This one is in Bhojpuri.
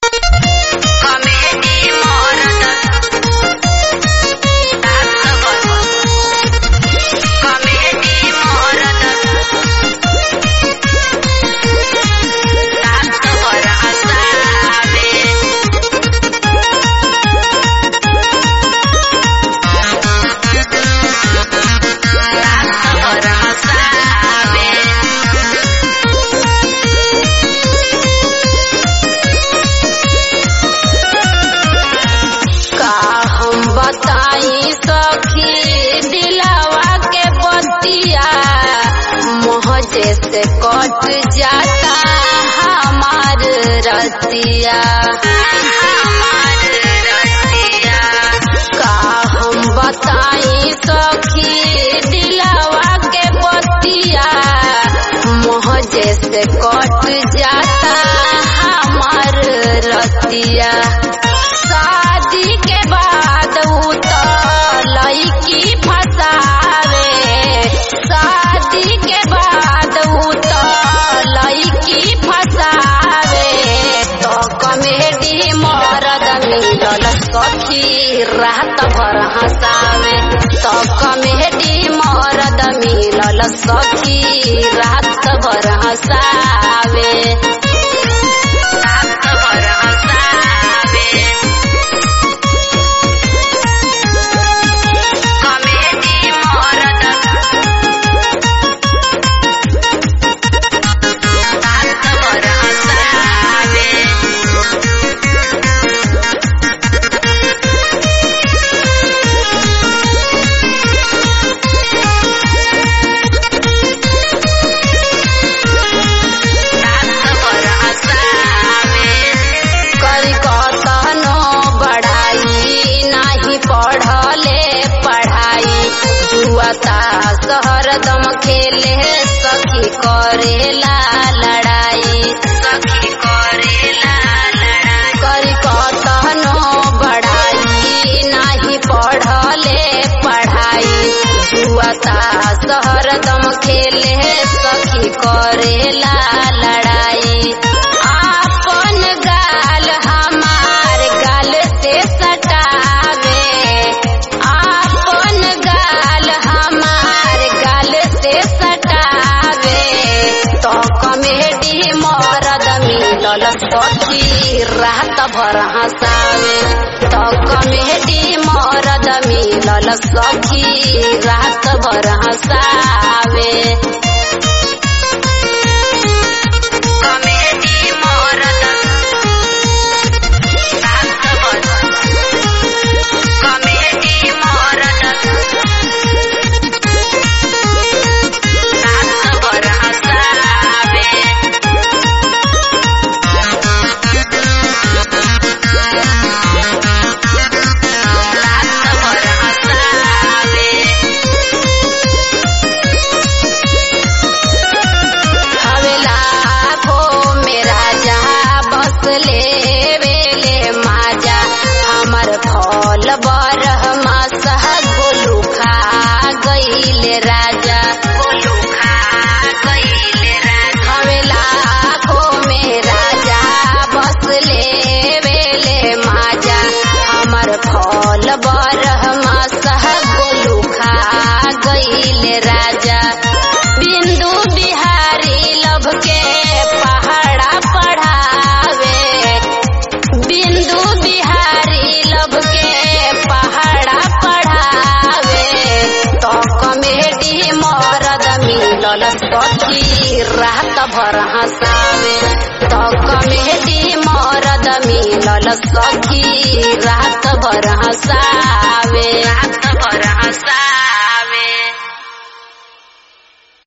कॉमेडी मरद कॉमेडी मरद रात भर हसावे रात भर हसावे का हम बताई सखी दिलावा के बतिया मोहजे से कट जाता हमार रतिया हमार रतिया का हम बताई सखी दिलावा के बतिया मोहजे से कट जाता हमार रतिया शादी के बाद उ त लईकी फसावे शादी के बाद उ त लईकी फसावे तो कमेडी मरद मिलल सखी रात भर हंसावे तो कमेडी मरद मिलल सखी रात भर हंसावे रात भर हंसावे कॉमेडी मरद रात भर हंसावे रात भर हंसावे करी कतनो बढ़ाई नाही पढ़ले पढ़ाई जुआता शहर दम खेले सखी करेला लड़ाई सखी करेला लड़ाई करी कतनो बढ़ाई नाही पढ़ले पढ़ाई जुआता शहर दम खेले सखी करेला लड़ाई आपन गाल हमार गाल से सटावे आपन गाल हमार गाल से सटावे तो कमेडी मरद मिलल सखी रात भर हंसावे तो कमेडी मरद मिलल सखी रात भर हंसावे कॉमेडी मरद रात भर कॉमेडी मरद रात भर हंसावे रात भर हंसावे हवेला को मेरा जहा बस ले वेले माजा हमर फल बरह मासह गोलू खा गईले राजा गोलू खा गईले राजा हवेला को मेरा जहा बस ले वेले माजा हमर फल बरह मासह गोलू खा गईले राजा बिंदु बिहारी लभ के पहाड़ा पढ़ावे बिंदु बिहारी लभ के पहाड़ा पढ़ावे तो कमेडी मरद मिलल सखी रात भर हंसावे तो कमेडी मरद मिलल सखी रात भर हंसा